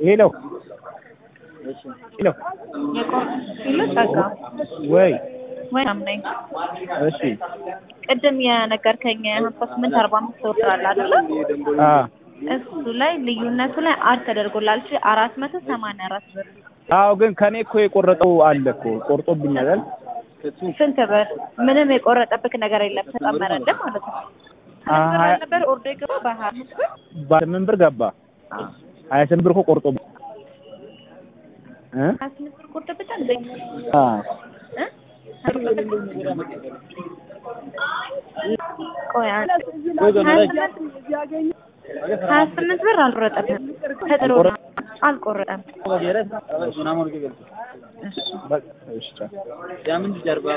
ሄሎ ሄሎ ሄሎ ጸጋ ወይ ወይ ነኝ። እሺ ቅድም የነገርከኝ ሀምሳ ስምንት አርባ አምስት ወርዳል አይደለ? አ እሱ ላይ ልዩነቱ ላይ አድ ተደርጎላል። እሺ አራት መቶ ሰማንያ አራት ብር አዎ ግን ከኔ እኮ የቆረጠው አለ እኮ ቆርጦብኛል አይደል? ስንት ብር? ምንም የቆረጠብክ ነገር የለም። ተጨመረልህ ማለት ነው። አ ስንት ብር ሀያ- ነበር ኦርደር ገባ? በሀያ አምስት ብር በስምንት ብር ገባ ሀያ ስምንት ብር እኮ ቆርጦብኝ እ ሀያ ስምንት ብር ቆርጦብታል እንዴ? አ እ? ቆይ አንድ ሀያ ስምንት ሀያ ስምንት ብር አልቆረጠብህም። ተጥሮ ነው። አልቆረጠም። በቃ እሺ ቻው።